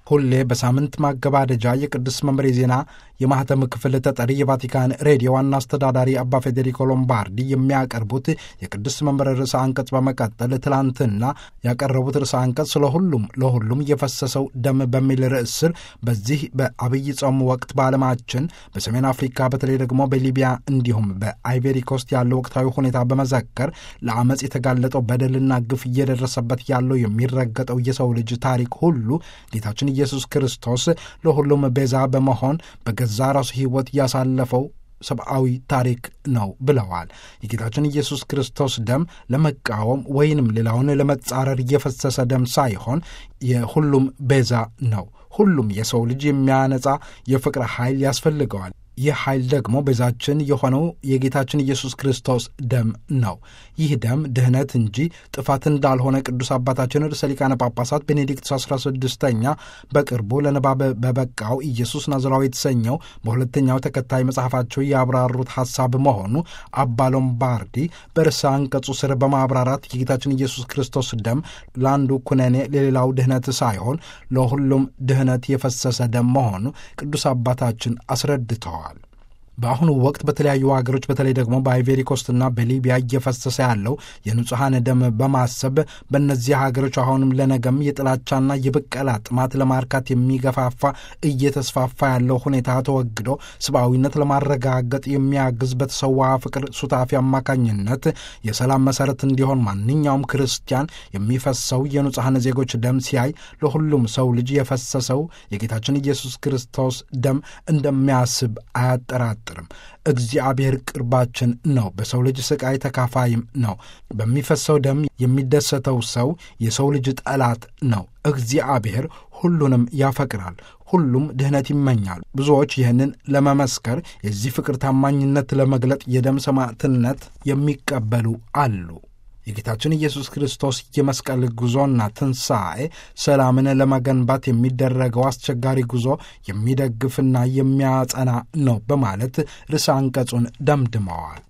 ሁሌ በሳምንት ማገባደጃ የቅዱስ መንበር የዜና የማህተም ክፍል ተጠሪ የቫቲካን ሬዲዮ ዋና አስተዳዳሪ አባ ፌዴሪኮ ሎምባርዲ የሚያቀርቡት የቅዱስ መንበር ርዕሰ አንቀጽ በመቀጠል ትላንትና ያቀረቡት ርዕሰ አንቀጽ ስለ ሁሉም ለሁሉም የፈሰሰው ደም በሚል ርዕስ ስር በዚህ በአብይ ጾም ወቅት በዓለማችን በሰሜን አፍሪካ በተለይ ደግሞ በሊቢያ እንዲሁም በአይቬሪ ኮስት ያለው ወቅታዊ ሁኔታ በመዘከር ለአመፅ የተጋለጠው በደልና ግፍ እየደረሰበት ያለው የሚረገጠው የሰው ልጅ ታሪክ ሁሉ ጌታችን ኢየሱስ ክርስቶስ ለሁሉም ቤዛ በመሆን በገዛ ራሱ ሕይወት ያሳለፈው ሰብአዊ ታሪክ ነው ብለዋል። የጌታችን ኢየሱስ ክርስቶስ ደም ለመቃወም ወይንም ሌላውን ለመጻረር እየፈሰሰ ደም ሳይሆን የሁሉም ቤዛ ነው። ሁሉም የሰው ልጅ የሚያነጻ የፍቅር ኃይል ያስፈልገዋል። ይህ ኃይል ደግሞ ቤዛችን የሆነው የጌታችን ኢየሱስ ክርስቶስ ደም ነው። ይህ ደም ድህነት እንጂ ጥፋት እንዳልሆነ ቅዱስ አባታችን ርዕሰ ሊቃነ ጳጳሳት ቤኔዲክት 16ኛ በቅርቡ ለንባብ በበቃው ኢየሱስ ናዝራዊ የተሰኘው በሁለተኛው ተከታይ መጽሐፋቸው ያብራሩት ሐሳብ መሆኑ አባ ሎምባርዲ በርዕሰ አንቀጹ ስር በማብራራት የጌታችን ኢየሱስ ክርስቶስ ደም ለአንዱ ኩነኔ ለሌላው ድህነት ሳይሆን ለሁሉም ድህነት የፈሰሰ ደም መሆኑ ቅዱስ አባታችን አስረድተዋል። በአሁኑ ወቅት በተለያዩ ሀገሮች በተለይ ደግሞ በአይቬሪ ኮስትና በሊቢያ እየፈሰሰ ያለው የንጹሐን ደም በማሰብ በእነዚህ ሀገሮች አሁንም ለነገም የጥላቻና የብቀላ ጥማት ለማርካት የሚገፋፋ እየተስፋፋ ያለው ሁኔታ ተወግዶ ሰብአዊነት ለማረጋገጥ የሚያግዝ በተሰዋ ፍቅር ሱታፊ አማካኝነት የሰላም መሰረት እንዲሆን ማንኛውም ክርስቲያን የሚፈሰው የንጹሐን ዜጎች ደም ሲያይ ለሁሉም ሰው ልጅ የፈሰሰው የጌታችን ኢየሱስ ክርስቶስ ደም እንደሚያስብ አያጠራጥርም። እግዚአብሔር ቅርባችን ነው። በሰው ልጅ ስቃይ ተካፋይም ነው። በሚፈሰው ደም የሚደሰተው ሰው የሰው ልጅ ጠላት ነው። እግዚአብሔር ሁሉንም ያፈቅራል። ሁሉም ድህነት ይመኛል። ብዙዎች ይህንን ለመመስከር የዚህ ፍቅር ታማኝነት ለመግለጥ የደም ሰማዕትነት የሚቀበሉ አሉ። የጌታችን ኢየሱስ ክርስቶስ የመስቀል ጉዞና ትንሣኤ ሰላምን ለመገንባት የሚደረገው አስቸጋሪ ጉዞ የሚደግፍና የሚያጸና ነው በማለት ርዕሰ አንቀጹን ደምድመዋል።